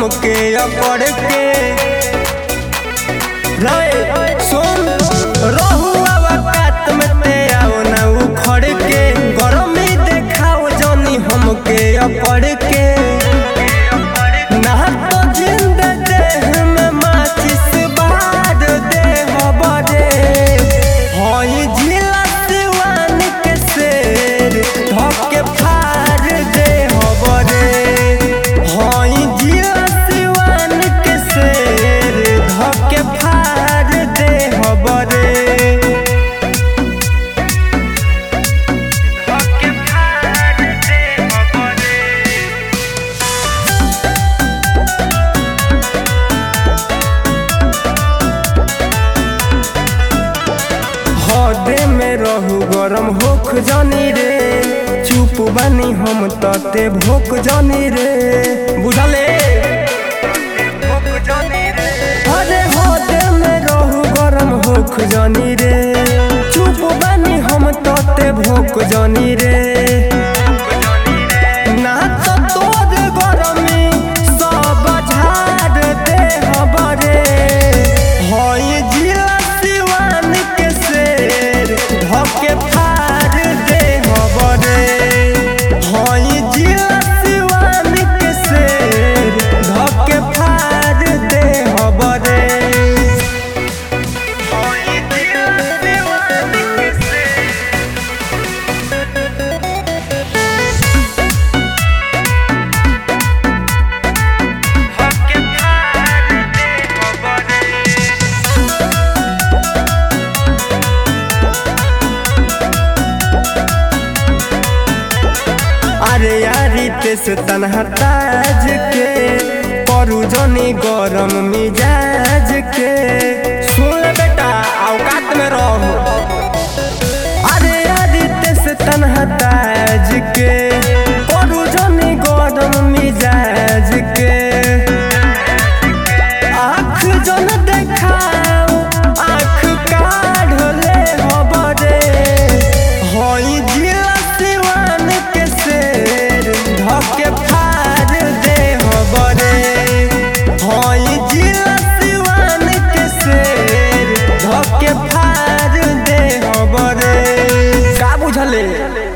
हमके अकड़ के रे सुन रहू अवकात में ते आओ ना उखड़ के गरमी देखाओ जनी हमके अकड़ के ना तो जिंद देह में माचिस बार दे हबरे हई जिला सिवान के शेर धके फाड़ दे हबरे हई जिला सिवान के शेर धके फाड़ दे हबरे धके फाड़ दे हबरे हदे में रहू गरम होख जानी रे चुप बानी हम तते भोक जानी रे बुझले अरे हदे में रहू गरम होख जानी रे चुप बानी हम तते भोक जानी रे ना तो तोर गरमी सब झाड़ दे हबरे हई जिला सिवान के शेर धके फाड़ दे हबरे हई जिला सिवान के शेर धके फाड़ दे हबरे हई जिला सिवान के शेर धके फाड़ दे हबरे अरे यारी तेस तनहा ताज के परू जनी गरम मिजाज के सुन ले बेटा औकात में रहो अरे यारी तेस तनहा ताज के परू जनी गरम मिजाज के आँख जन देखाओ आँख काढ़ ले हबरे हई जिला सिवान के शेर धके फाड़ दे हबरे हई जिला सिवान के शेर धके फाड़ दे हबरे का बुझले